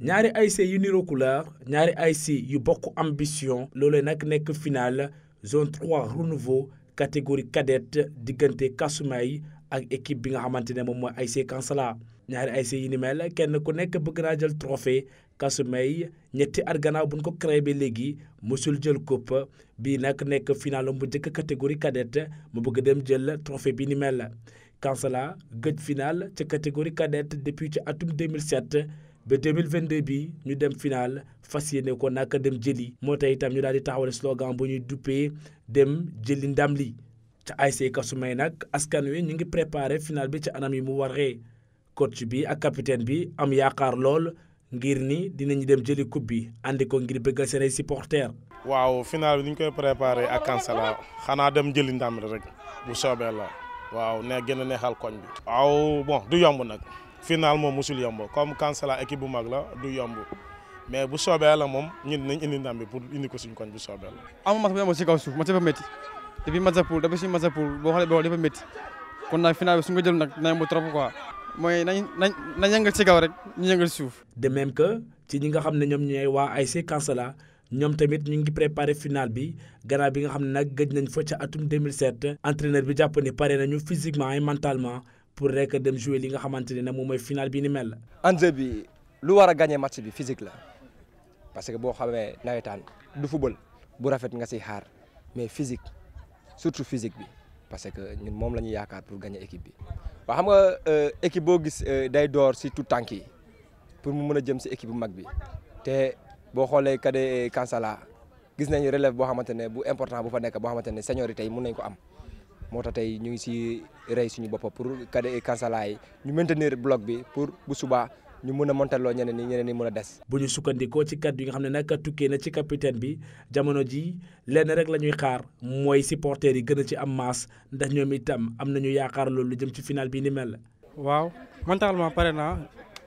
ñaari ASC yu niroo couleur ñaari ASC yu bokk ambition loolee nag nekk final zone 3 renouveau catégorie cadette diggante Kasumay ak équipe bi nga xamante ne moom mooy ASC Kansala ñaari ASC yi ni mel kenn ku nekk bëgg naa jël trophée Kasumay ñetti at gannaaw bu ñu ko créé ba léegi mosul jël coupe bii nag nekk final bu njëkk catégorie cadette mu bëgg dem jël trophée bi ni mel Kansala gëj final ca catégorie cadette depuis ci atum 2007 ba 2022 bi ñu dem final fas yéene ko naka dem jëli moo tax itam ñu daal di taxawal slogan bu ñuy duppee dem jëli ndam li ca ASC Kasumay nag askan wi ñu ngi préparé final bi ci anam yi mu waree coach bi ak capitaine bi am yaakaar lool ngir ni dinañu dem jëli coupe bi andi ko ngir bëggal seen ay supporters. waaw final bi ni ñu koy préparé ak Kansala xanaa dem jëli ndam rek bu soobee la waaw ne gën a neexal koñ bi. waaw bon du yomb nag. final moom musul yomb comme Kansala équipe bu mag la du yomb mais bu soobee la moom ñun dinañ indi ndam bi pour indi ko suñu koñ bu soobee la. amul match bu amoon si kaw suuf match dafa métti depuis match pour depuis si match pour boo xoolee boo dafa métti kon nag final bi su nga jël nag dina yomb trop quoi mooy nañ nañ nañ yëngal si kaw rek ñu yëngal si suuf. de même que ci ñi nga xam ne ñoom ñooy waa ASC Kansala ñoom tamit ñu ngi préparé final bi gannaaw bi nga xam ne nag gëj nañ fa ca atum 2007 entraîneur bi jàpp ni pare nañu physiquement et mentalement. pour rek dem jouer li nga xamante ne nag moom mooy final bi ni mel. enjeu bi lu war a gagné match bi physique la parce que boo xamee nawetaan du football bu rafet nga siy xaar mais physique surtout physique bi parce que ñun moom la ñuy yaakaar pour gagné équipe bi. waaw xam nga équipe boo gis day door si tout tànk yi pour mu mën a jëm si équipe bu mag bi te boo xoolee kade Kansala gis nañu relève boo xamante ne bu important bu fa nekk boo xamante ne seniorité yi mun nañ ko am. moo tax tey ñu ngi si rey suñu bopp pour kade Kansala yi ñu maintenir bloc bi pour bu subaa ñu mën a montaloo ñeneen ñi ñeneen ñi mën a des. bu ñu sukkandikoo ci kàddu yi nga xam ne nag tukkee na ci capitaine bi jamono ji lenn rek la ñuy xaar mooy supporters yi gën a ci am masse ndax ñoom itam am nañu yaakaar loolu lu jëm ci final bi ni mel. waaw mentalement pare naa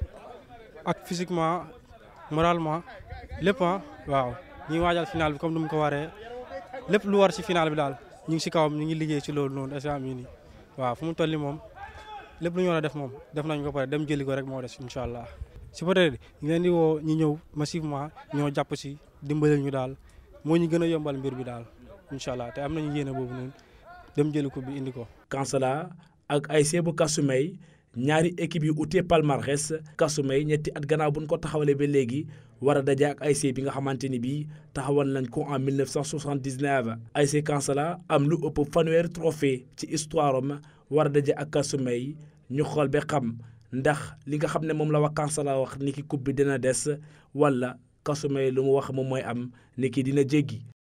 ak physiquement moralement lépp waaw ñu ngi waajal final bi comme ni mu ko waree lépp lu war ci final bi daal. ñu ngi si kawam ñu ngi liggéey ci loolu noonu instant bii nii waaw fu mu toll nii moom lépp lu ñu war a def moom def nañ ko pare dem jëli ko rek moo des incha allah si peut-être ñu leen di woo ñu ñëw massivement ñoo jàpp si dimbali ñu daal moo ñu gën a yombal mbir bi daal incha allah te am nañu yéene boobu noonu dem jëli ko bi indi ko. Kansala ak ASC bu Kasumay ñaari équipe yu utee palmarès Kasumay ñetti at gannaaw bu ñu ko taxawalee ba léegi. war a daje ak ASC bi nga xamante ni bii taxawal nañ ko en 1979 ASC Kansala am lu ëpp fanweeri trophée ci histoire am war a daje ak Kasumay ñu xool ba xam ndax li nga xam ne moom la wax Kansala wax ni ki coupe bi dina des wala Kasumay lu mu wax moom mooy am ni ki dina jéggi.